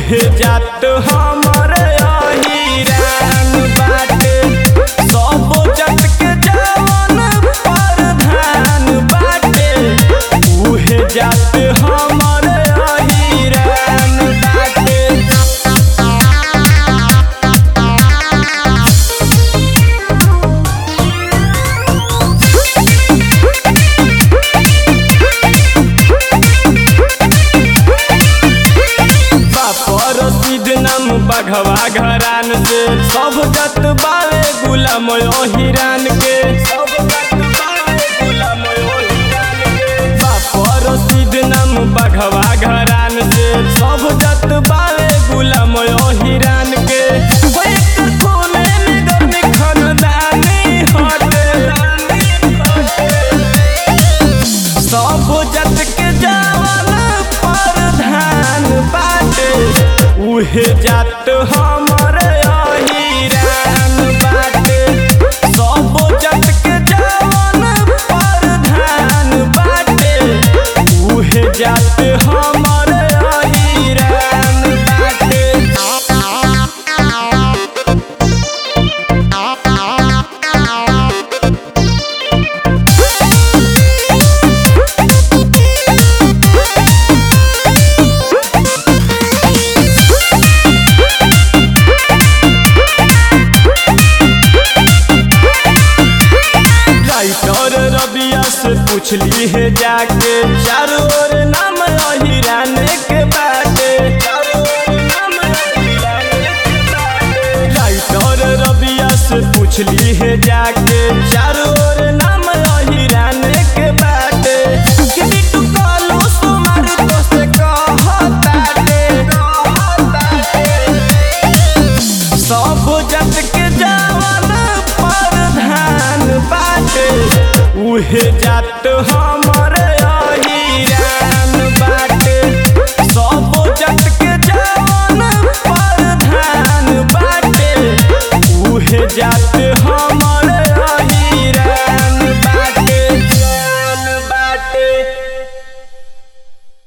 उहे जात हमर अहिरान बाटे सब जत के जवन प्रधान बाटे उहे जात हमर अहिरान बाटे बापर सिद्ध नाम बघवा घरान से सब जत बावे गुलाम हिरान के सब जत बावे गुलाम हिरान के बापर सिद्ध नाम बघवा घरान से सब जत बावे गुलाम हिरान के एक खूने में गर्मी खानदानी हटे सब जत के जवन प्रधान बाटे उहे जात हमर अहिरान बाटे सब जत के जवन प्रधान बाटे उहे जात हमर अहिरान बाटे राइटर रबिया से पूछली है जाके चारों ओर नाम अहिरान के बाटे चारों ओर नाम अहिरान के बाटे। राइटर रबिया से पूछली है जाके चारों ओर नाम अहिरान के बाटे कि बिट्टू कालू सुमार तो से कहताटे कहताटे सब जत के जवन प्रधान बाटे उहे जात हमर अहिरान बाटे सब जत के जवन प्रधान बाटे उहे जात